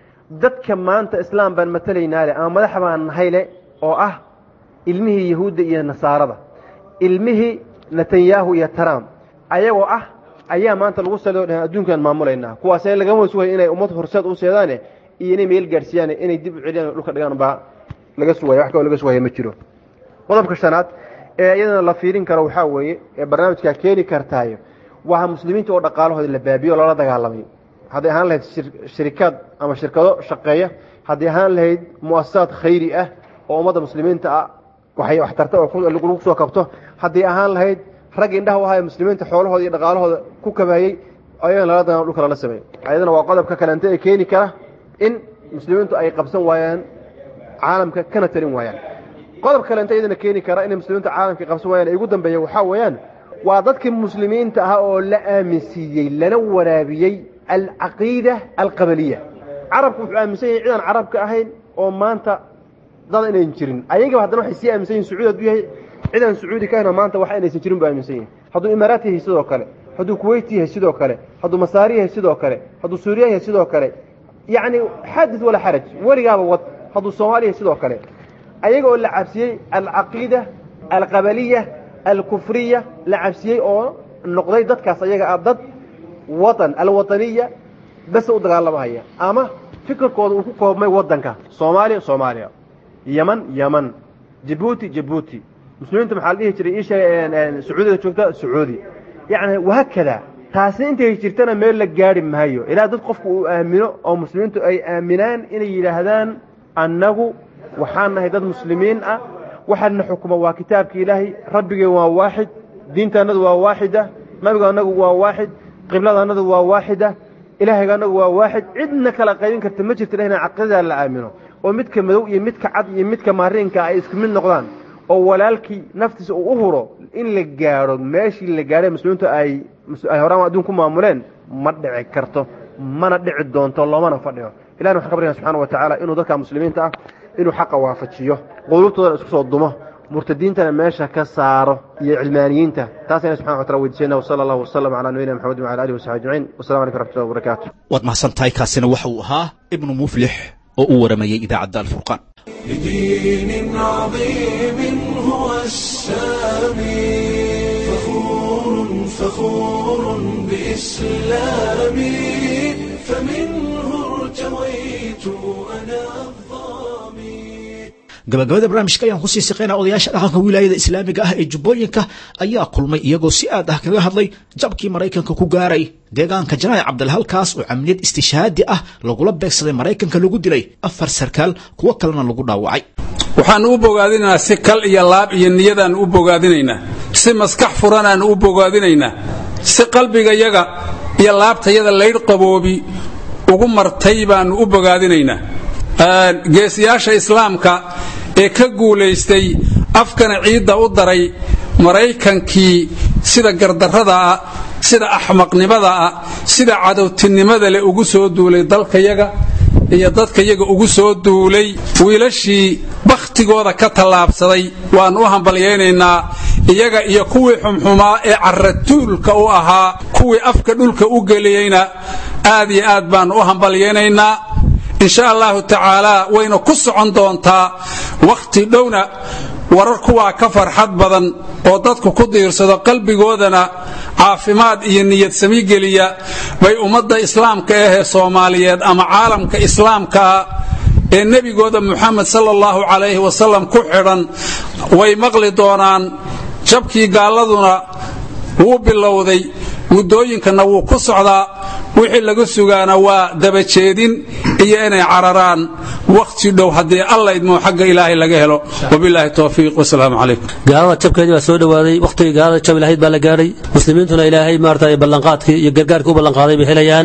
dadka maanta islaam baan matelaynaa leh ama madax baan nahay leh oo ah ilmihii yahuudda iyo nasaarada ilmihii netanyahu iyo trump ayagoo ah ayaa maanta lagu saliyo dhahan adduunkan maamulaynaa kuwaasee lagama sugaya inay ummad horseed u seedaane iyo inay meel gaadhsiiyaan inay dib u celiyaan dhulka dhigaan baa laga sugaya wax kaloo laga sugaya ma jiro qodobka shanaad ee iyadana la fiirin karo waxaa weeye ee barnaamijkaa keeni kartaayo waa muslimiinta oo dhaqaalahooda la baabiyo loola dagaalamay hadday ahaan lahayd shirikaad ama shirkado shaqeeya hadday ahaan lahayd muasasaad khayri ah oo ummadda muslimiinta ah waxay waxtarta oo lagu soo kabto hadday ahaan lahayd rag indhaha u ahaye muslimiinta xoolahooda iyo dhaqaalahooda ku kabaayey ayagan lala dagaal dhulka lala sameey ayadana waa qodobka kaleente ee keeni kara in muslimiintu ay qabsan waayaan caalamka kana talin waayaan qodob kaleente iyadana keeni kara inay muslimiinta caalamka qabsan waayaan ay ugu dambeeya waxaa weeyaan waa dadkii muslimiinta ah oo la aaminsiiyey lana waraabiyey alcaqiida alqabaliya carabku wuxuu aaminsan yahay cidaan carabka ahayn oo maanta dad inayn jirin ayagaba haddana waxay sii aaminsan yihin sacuudi hadduu yahay cidaan sacuudi ka ahayno maanta wax inaysan jirin buu aaminsan yahay hadduu imaaraat yahay sidoo kale hadduu kuweyt yahay sidoo kale hadduu masaari yahay sidoo kale hadduu suuriya yahay sidoo kale yacni xadis walaa xaraj weligaaba wad hadduu soomaali yahay sidoo kale ayaga oo la cabsiyey alcaqiida alqabaliya alkufriya la cabsiyey oo noqday dadkaas ayaga ah dad watan alwataniya bes u dagaalamahaya ama fikirkooda uu ku koobmay wadanka soomaaliya soomaaliya yeman yeman jabuuti jabuuti muslimiinta maxaa la dhihi jiray isha sacuudiga joogta sacuudi yacni wahaakada taasi intay jirtana meel la gaari maayo ilaa dad qofku uu aamino oo muslimiintu ay aaminaan inay yidhaahdaan annagu waxaan nahay dad muslimiin ah waxaana xukuma waa kitaabka ilaahay rabbigeen waa waaxid diintaannadu waa waaxida nabiga annagu waa waaxid qiblada annadu waa waaxida ilaahayga annagu waa waaxid cidna kala qaybin karta ma jirta ilahna caqiidadaa la aamino oo midka madow iyo midka cad iyo midka maariinka ay isku mid noqdaan oo walaalkii naftiisa uu u huro in la gaadho meeshii la gaadhay muslimiintu ay ay horaan adduun ku maamuleen ma dhici karto mana dhici doonto loomana fadhiyo ilahna waxaan ka baryana subxana wa tacaala inuu dadka muslimiinta ah inuu xaqa waafajiyo quluubtoodana isku soo dumo murtadiintana meesha ka saaro iyo cilmaaniyiinta taas ayna subxana wa taala weydiisayna wasala allahu wasalam calaa nabiyina maxamedin wacala alihi wasaxbi ajmaciin wasalam calaykum raxmatullahi wabarakaatu waad mahadsantahay kaasina waxa uu ahaa ibnu muflix oo u waramayey idaacadda alfurqaan بدين عظيم هو السامي فخور فخور بإسلامي فمنه ارتويت أنا الظامي gabagabada barnaamijka ayaan kusii siqaynaa odayaasha dhaqanka wilaayada islaamiga ah ee jubbooyinka ayaa kulmay iyagoo si aad ah kaga hadlay jabkii maraykanka ku gaaray deegaanka janaac cabdal halkaas oo camliyad istishaadi ah lagula beegsaday maraykanka lagu dilay afar sarkaal kuwo kalena lagu dhaawacay waxaannu u bogaadinaynaa si kal iyo laab iyo niyadaannu u bogaadinaynaa si maskax furanaannu u bogaadinaynaa si qalbigayaga iyo laabtayada laydh qaboobi ugu martay baannu u bogaadinaynaa geesiyaasha islaamka ee ka guulaystay afkana ciidda u daray maraykankii sida gardarrada ah sida axmaqnimada ah sida cadowtinimada leh ugu soo duulay dalkayaga iyo dadkayaga ugu soo duulay wiilashii bakhtigooda ka tallaabsaday waannu u hambalyaynaynaa iyaga iyo kuwii xumxumaa ee carratuulka u ahaa kuwii afka dhulka u geliyeyna aad iyo aad baannu u hambalyaynaynaa insha allahu tacaalaa wayna ku socon doontaa wakhti dhowna warar kuwaa ka farxad badan oo dadku ku diirsado qalbigoodana caafimaad iyo niyad sami geliya bay ummadda islaamka ahee soomaaliyeed ama caalamka islaamkaa ee nebigooda muxamed sala allahu calayhi wasalam ku xidhan way maqli doonaan jabkii gaalladuna wuu bilowday muddooyinkana wuu ku socdaa wixii laga sugaana waa dabajeedin iyo inay cararaan wakhti dhow haddii alla idmoo xagga ilaahay laga helo wabilaahi towfiiq wasalaamu calaykum gaalada jabkeedii baa soo dhowaaday wakhtigii gaalada jab lahayd baa la gaadhay muslimiintuna ilaahay maarata ballanqaadkii iyo gargaarkii u ballanqaaday bay helayaan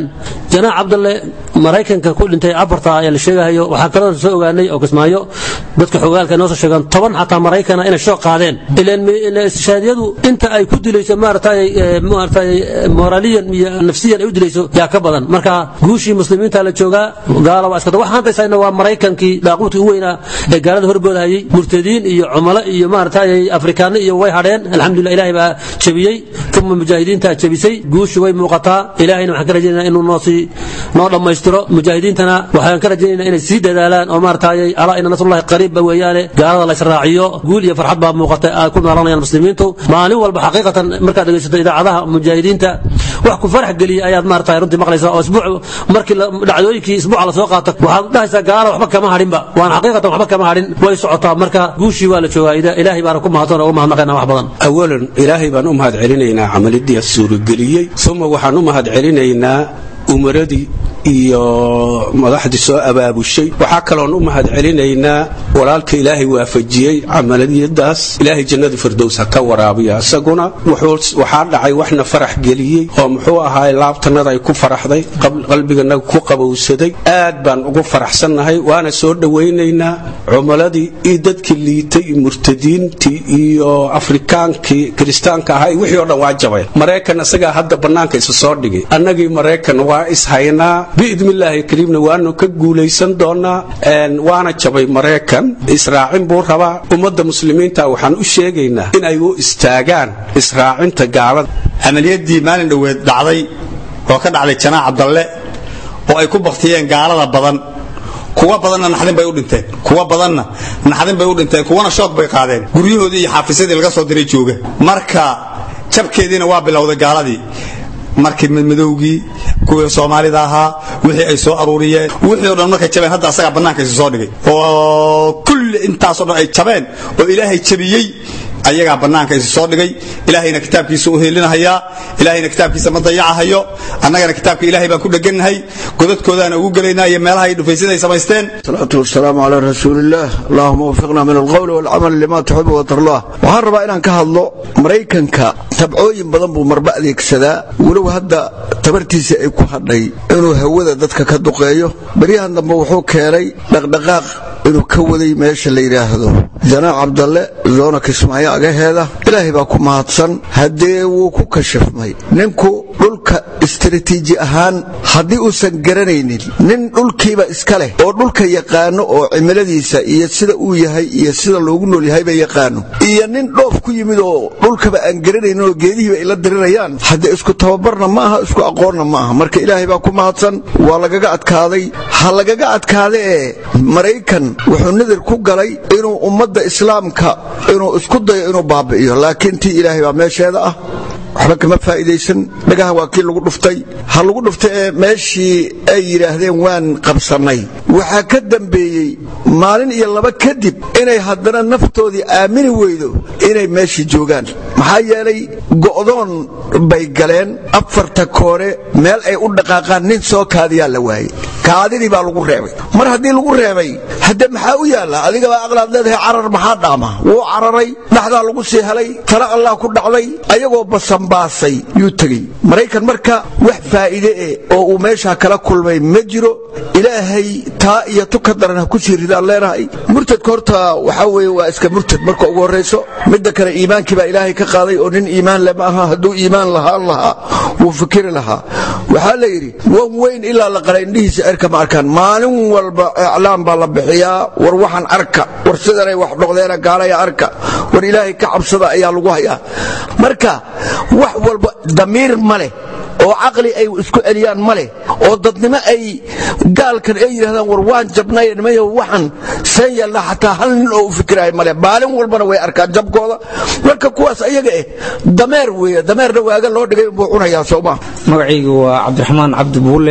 janaax cabdalle maraykanka ku dhintay afarta ayaa la sheegahayo waxaa kaloo soo ogaanay oo kismaayo dadka xogaalka noo soo sheegaan toban xataa maraykana inay shoo qaadeen ilaan istishhaadiyadu inta ay ku dilayso maaragtay maaragtay moraaliyan iyo nafsiyan ay u dilayso yaa ka badan marka guushii muslimiinta la joogaa gaala waa iskada waxaan haysayna waa maraykankii daaquudkii u weynaa ee gaalada horboodahayay murtadiin iyo cumalo iyo maaragtay afrikaano iyo way hadheen alxamdulillah ilaahay baa jabiyey uma mujaahidiinta jabisay guushi way muuqataa ilaahayna waxaan ka rajaynaa inuu noo sii noo dhammaystiro mujaahidiintana waxaan ka rajaynaynaa inay sii dadaalaan oo maaragtay alaa ina nasrullahi qariibba weeyaane gaalada la israaciyo guul iyo farxad baa muuqata ay ku noolanayaan muslimiintu maalin walba xaqiiqatan markaad dhegaysato idaacadaha mujaahidiinta wax ku farax geliya ayaad maaragtay runtii maqlaysaa oo isbuuc markii dhacdooyinkii isbuuca la soo qaato waxaad dhahaysaa gaala waxba kama hadhinba waan xaqiiqatan waxba kama hadhin way socotaa marka guushii waa la joogaa ilaahay baana ku mahadsan oo uga mahadnaqaynaa wax badan awalan ilaahay baan u mahad celinaynaa camalidii suurageliyey uma waxaan u mahad celinaynaa umaradii iyo madaxdii soo abaabushay waxaa kaloon u mahad celinaynaa walaalka ilaahay waafajiyey camaliyadaas ilaahay jannada firdows ha ka waraabiya isaguna waxaa dhacay waxna farax geliyey oo muxuu ahaay laabtanada ay ku faraxday qalbiganaga ku qabowsaday aad baan ugu faraxsannahay waana soo dhowaynaynaa cumaladii iyo dadkii liitay iyo murtadiintii iyo afrikaankii kiristaanka ahaa wixii oo dhan waa jabeen maraykan isagaa hadda bannaanka isa soo dhigay annagii maraykan waa ishaynaa biidnillaahi kariimna waanu ka guulaysan doonaa waana jabay maraykan israacin buu rabaa ummadda muslimiinta waxaan u sheegaynaa in ay u istaagaan israacinta gaalada camaliyadii maalin dhoweed dhacday oo ka dhacday janaac cabdalle oo ay ku baktiyeen gaalada badan kuwa badanna naxdin bay u dhinteen kuwa badanna naxdin bay u dhinteen kuwana shoog bay qaadeen guryahoodii iyo xaafisyadii laga soo diray jooga marka jabkeediina waa bilowday gaaladii markii madmadowgii kuwii soomaalida ahaa wixii ay soo aruuriyeen wixii o dhan markay jabeen hadda asagaa bannaanka isu soo dhigay oo kulli intaasoo dhan ay jabeen oo ilaahay jabiyey ayagaa bannaanka isu soo dhigay ilaahayna kitaabkiisa u heelinahayaa ilaahayna kitaabkiisa ma dayacahayo annagana kitaabka ilaahay baan ku dhegannahay godadkoodaana ugu gelaynaa iyo meelaha ay dhufaysyada ay samaysteen salaatu wasalaamu calaa rasuulillaah allahuma wafiqna min alqowli walcamal lima tuxibu watarlah waxaan rabaa inaan ka hadlo maraykanka tabcooyin badan buu marba adeegsadaa walow hadda tabartiisa ay ku hadhay inuu hawada dadka ka duqeeyo baryahan dambe wuxuu keenay dhaqdhaqaaq inuu ka waday meesha la yidhaahdo janaac cabdalle zoona kismaayo agaheeda ilaahay baa ku mahadsan haddee wuu ku kashifmay ninku dhulka istaraatiiji ahaan haddii uusan garanaynin nin dhulkiiba iska leh oo dhulka yaqaano oo cimiladiisa iyo sida uu yahay iyo sida loogu nool yahayba yaqaano iyo nin dhoof ku yimid oo dhulkaba aan garanaynin oo geedihiiba ay la dirirayaan haddee isku tababarna ma aha isku aqoonna ma aha marka ilaahay baa ku mahadsan waa lagaga adkaaday ha lagaga adkaada ee maraykan wuxuu nadir ku galay inuu ummadda islaamka inuu isku dayo inuu baabi'iyo laakiin tii ilaahay baa meesheeda ah waxba kama faa'iidaysan dhagaha waa kii lagu dhuftay ha lagu dhuftay ee meeshii ay yidhaahdeen waan qabsannay waxaa ka dambeeyey maalin iyo laba kadib inay haddana naftoodii aamini weydo inay meeshii joogaan maxaa yeelay go'doon bay galeen afarta koore meel ay u dhaqaaqaan nin soo kaadiyaa la waayey kaadidii baa lagu reebay mar haddii lagu reebay hadde maxaa u yaalla adigabaa aqlaad leedahay carar maxaa dhaama wuu cararay dhaxdaa lagu sii helay tala allah ku dhacday ayagoo basanbaasay yuu tegey maraykan marka wax faa'iide eh oo uu meeshaa kala kulmay ma jiro ilaahay taa iyo tu ka daran ha ku sii ridaan leenahay murtadka horta waxaa weeye waa iska murtad marka ugu horrayso midda kale iimaankii baa ilaahay ka qaaday oo nin iimaan le ma aha hadduu iimaan lahaan lahaa wuu fikiri lahaa waxaa la yidhi wan weyn ilaa la qala indhihiisa erka ma arkaan maalin walba iclaam baa la bixiyaa war waxaan arka war sidanay wax dhoqdeena gaalaya arka war ilaahay ka cabsada ayaa lagu hayaa marka wax walba damiir ma leh oo caqli ay isku celiyaan ma leh oo dadnimo ay gaalkan ay yidhahdaan war waan jabnay nimayo waxaan seen yeelna xataa hal nin oo u fikiraayo male maalin walbana way arkaan jabkooda marka kuwaas ayaga eh dameer weeye dameerna waaga loo dhigay buu cunayaa sooma magacaygu waa cabdiraxmaan cabdi buulle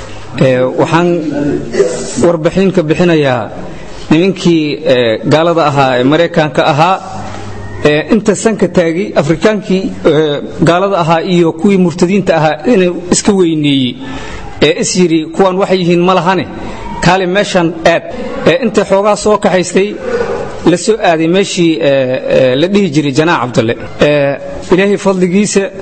waxaan warbixin ka bixinayaa nimankii gaalada ahaa ee maraykanka ahaa inta sanka taagay afrikaankii gaalada ahaa iyo kuwii murtadiinta ahaa inuu iska weyneeyey ee is yidhi kuwaan waxay yihiin ma lahane kaale meeshan aad inta xoogaa soo kaxaystay la soo aaday meeshii la dhihi jiray janaac cabdalle ilaahay fadligiisa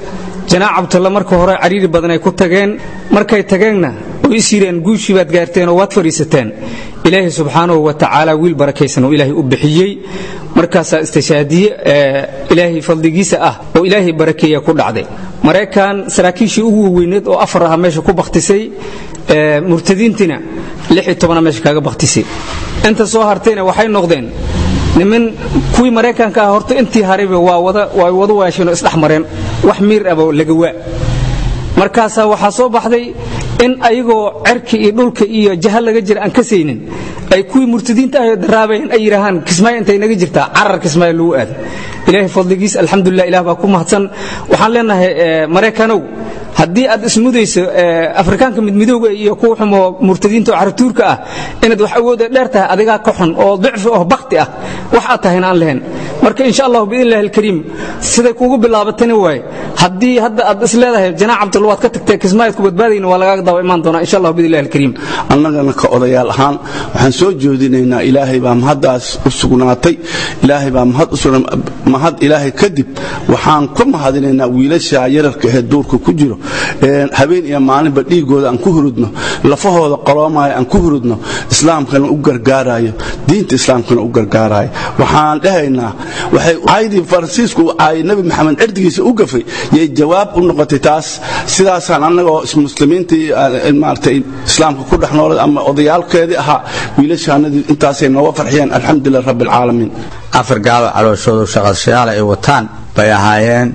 janaac cabdalla marka hore cariiri badan ay ku tageen markay tageenna oo is yireen guushii baad gaarteen oo waad fadhiisateen ilaahay subxaanahu wa tacaala wiil barakaysan oo ilaahay u bixiyey markaasaa istishaadiye ilaahay fadligiisa ah oo ilaahay barakeeya ku dhacday maraykan saraakiishii ugu weyneed oo afar aha meesha ku bakhtisay murtadiintiina lix iyo tobana meesha kaga bakhtisay inta soo hartayna waxay noqdeen niman kuwii maraykanka ah horta intii harayba waa wada waa wada waasheen oo isdhex mareen wax miir aba laga waa markaasaa waxaa soo baxday in ayagoo cerka iyo dhulka iyo jaha laga jira aan ka saynin ay kuwii murtadiinta ah daraabayeen ay yidhaahaan kismaayo intay naga jirtaa carar kismaayo lagu aado ilaahay fadligiis alxamdulilah ilah baa ku mahadsan waxaan leenahay maraykanow haddii aad ismudayso afrikaanka midmidowga iyo kuwa xumoo murtadiinta oo caratuurka ah inaad wax awooda dheer tahay adigaa ka xun oo dicfi oo bakti ah wax aad tahayna aan lahayn marka insha allahu biidnillahi alkariim siday kuugu bilaabatani waaye haddii hadda aad is leedahay janaac cabdul waad ka tagtay kismaayad ku badbaadayna waa lagaaga daba imaan doonaa insha allahu biidnillahi alkariim annagana ka odayaal ahaan waxaan soo jeedinaynaa ilaahay baa mahaddaas u sugnaatay ilaahay baa mahad u sugna mahad ilaahay kadib waxaan ku mahadinaynaa wiilasha yararka ee duurka ku jiro habeen iyo maalinba dhiigooda aan ku hurudno lafahooda qoloomaayo aan ku hurudno islaamkana u gargaarayo diinta islaamkana u gargaarayo waxaan dhahaynaa waxay caydii faransiisku u caayay nebi maxamed cirdigiisa u gafay yay jawaab u noqotay taas sidaasaan annagoo muslimiintii maaragtay islaamka ku dhex noolay ama odayaalkeedii ahaa wiilashaanadii intaasay nooga farxiyeen alxamdulilah rabbi alcaalamiin afar gaalo calooshoodu shaqashayaal ay wataan bay ahaayeen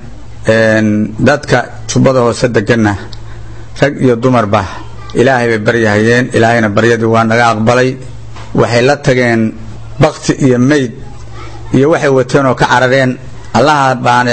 dadka jubbada hoose deganna rag iyo dumarba ilaahay bay baryahayeen ilaahayna baryadii waa naga aqbalay waxay la tageen bakti iyo meyd iyo waxay wateen oo ka carareen allaha baan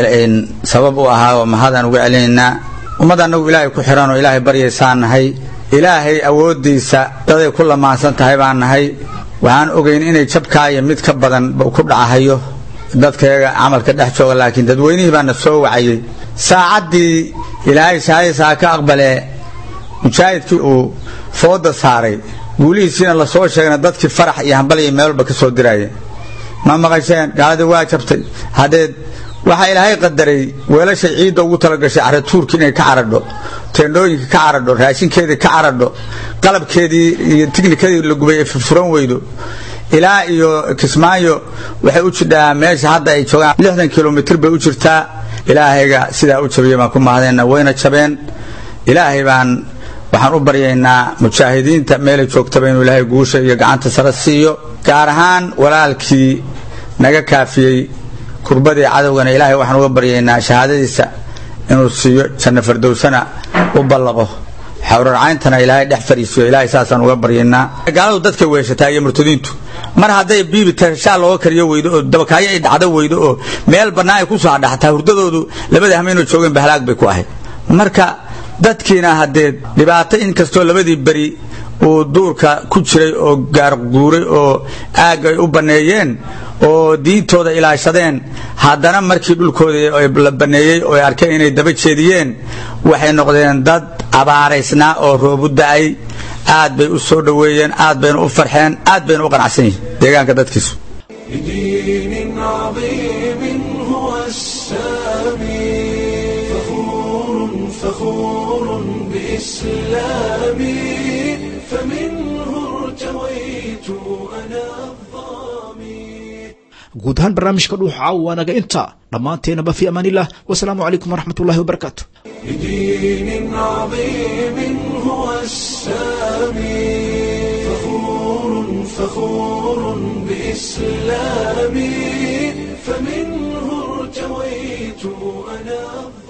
sabab u ahaa oo mahadaan uga celinaynaa ummad annagu ilaahay ku xihan oo ilaahay baryaysaan nahay ilaahay awooddiisa daday ku lamaansan tahay baan nahay waxaan ogayn inay jabkaa iyo mid ka badan ku dhacahayo dadkayaga camalka dhex jooga laakiin dadweynihii baana soo wacayey saacaddii ilaahay shahaadiisaa ka aqbalee mujaahidkii uu fooda saaray guulihiisiina lasoo sheegna dadkii farax iyo hambal iyo meelba ka soo diraayeen ma maqasheen gaaladii waa jabtay haddeed waxaa ilaahay qadaray weelashay ciidda ugu talagashay caratuurki inay ka caradho teendhooyinka ka caradho raashinkeedii ka caradho qalabkeedii iyo tiknikadii la gubay ay furfuran weydo ilaa iyo kismaayo waxay u jidhaa meesha hadda ay joogaan lixdan kilomitr bay u jirtaa ilaahayga sidaa u jabiyey baan ku mahadayna wayna jabeen ilaahay baan waxaan u baryaynaa mujaahidiinta meelay joogtaba inuu ilaahay guusha iyo gacanta sare siiyo gaar ahaan walaalkii naga kaafiyey kurbadii cadowgana ilaahay waxaan uga baryaynaa shahaadadiisa inuu siiyo janno fardowsana u ballaqo xawrarcayntana ilaahay dhex fariisiyo ilaahay saasaan uga baryaynaa gaaladu dadkay weeshataa iyo murtadiintu mar hadday biibi tashaa looga kariyo weydo oo dabakaayo ay dhacdo weydo oo meel bannaan ay ku soo hadhaxataa hurdadoodu labada hameenoo joogeen bahalaag bay ku ahayd marka dadkiina haddee dhibaato inkastoo labadii beri uu duurka ku jiray oo gaarguuray oo aag ay u banneeyeen oo diintooda ilaashadeen haddana markii dhulkoodii la banneeyey oo ay arkeen inay daba jeediyeen waxay noqdeen dad abaaraysnaa oo roobu da'ay aad bay u soo dhoweeyeen aad bayna u farxeen aad bayna u qanacsan yihiin deegaanka dadkiisu بدين عظيم هو السامي فخور فخور بإسلامي فمنه ارتويت أنا guud ahaan barnaamijka dhuuxa caawa waa naga intaa dhammaanteenaba fi amaaniillah wasalaamu calaykum waraxmat ullahi wabarakaatu بدين عظيم هو السامي فخور فخور بإسلامي فمنه ارتويت أنا